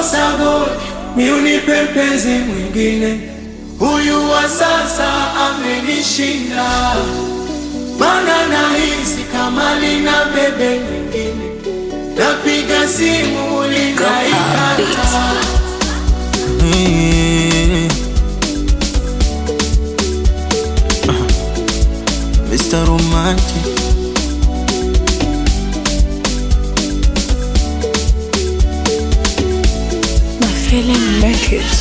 Oh, sagodi mi unipe mpenzi mwingine, huyu wa sasa amenishinda, mana nahisi kama lina bebe nyingine, napiga simu linaikata. Mr. Romantic My feeling make it.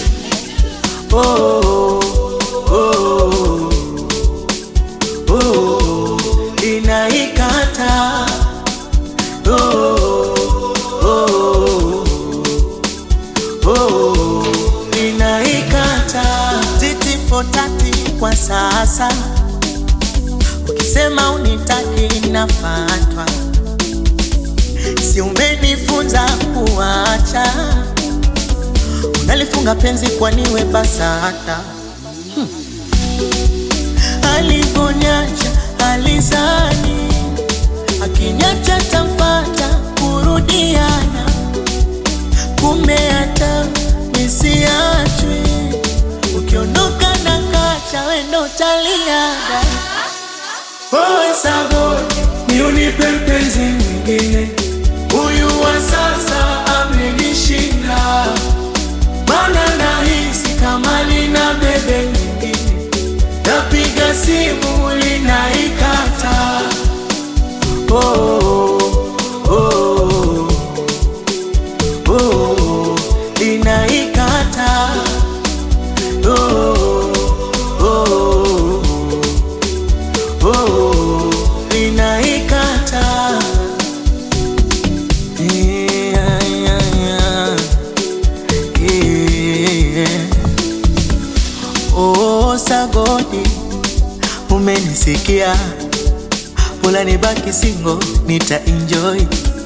Oh, oh, oh, oh, inaikata. Oh, oh, oh, inaikata. titi fotati kwa sasa, ukisema unitaki nafatwa, si umenifunza kuacha, unalifunga penzi kwaniwe BASATA hmm. Alivonyacha alizani akinyacha tamfata kurudiana, kumbe hata nisiachwi ukiondoka na kacha wendo taliada Oh, sagodi mi unipe mpenzi mwingine, huyu wa sasa amenishinda, mana nahisi kama lina bebe nyingine, napiga simu linaikata. Oh, oh, oh, oh, linaikata. Oh, oh, oh, linaikata. Yeah, yeah, yeah. Yeah. Oh, sagodi umenisikia, pola nibaki singo, nita enjoy.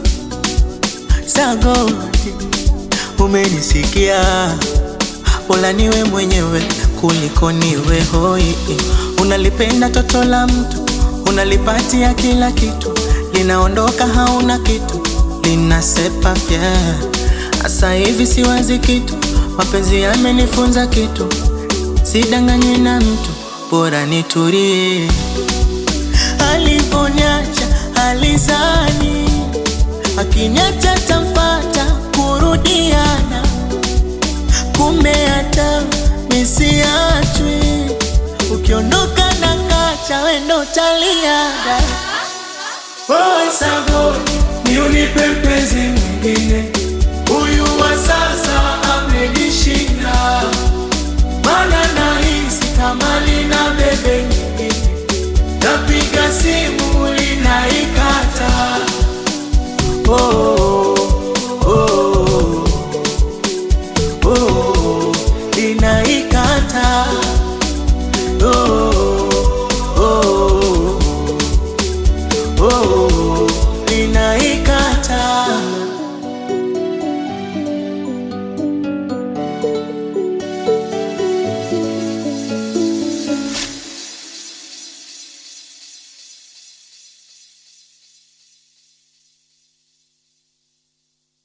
Sagodi umenisikia, pola niwe mwenyewe kuliko niwe hoi. Unalipenda toto la mtu, unalipatia kila kitu, linaondoka hauna kitu, linasepa pia. Asa hivi siwazi kitu, mapenzi yamenifunza kitu, sidanganywe na mtu, bora nitulie. Alivonyacha alizani, akiniacha tamfata kurudiana, kumbe hata nisiachwi, ukiondoka na kacha wendo taliada Oh, sagodi mi unipe mpenzi mwingine, huyu wa sasa amenishinda, mana nahisi kama lina bebe nyingine, napiga simu linaikata. Oh,